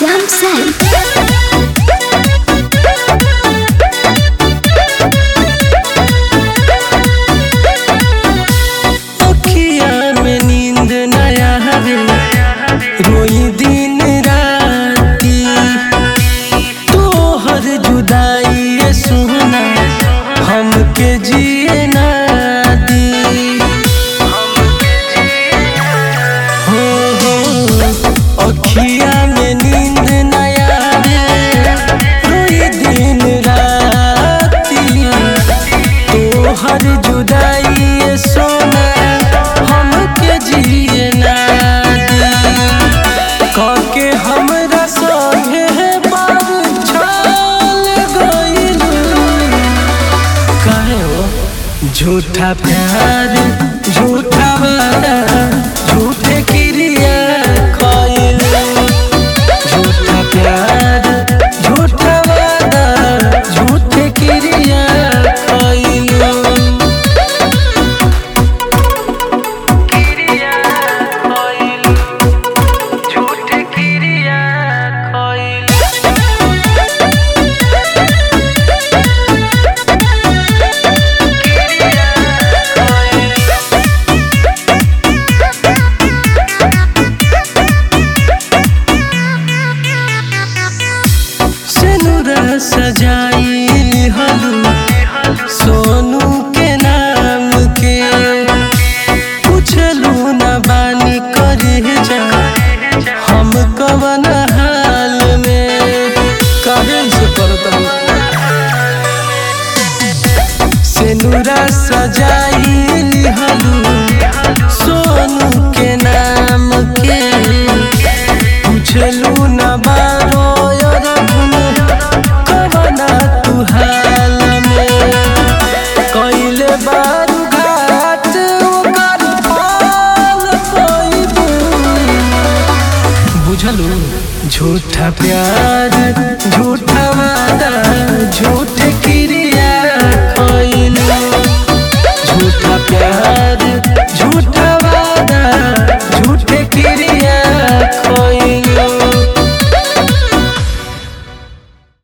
श्याम सैन अखिया में नींद नया हवे रोई दिन राती तोहर जुदाई ये सुना हमके जिए ना दी हो हो अखिया में नींद नया हवे रोई दिन राती तोहर जुदाई ये सोना हमके जिए ना दी काके हमरा संगे बार छाल गइल काहे हो झूठा प्यार झूठा वादा झूठे क्रिया खइल झूठा प्यार झूठा वादा झूठे क्रिया खइल क्रिया खइल झूठे क्रिया खइल सिनुरा सजाई हलू सोनू के नाम के पूछलू न बानी करे जा हम कवन हाल में काहे से करता सिनुरा सजाई हलू सोनू के नाम के पूछलू न बारो रघुन कवना तू हाल में कइले बारू घाट ओकर पाल पइबू बुझलू झूठा प्यार झूठा वादा झूठ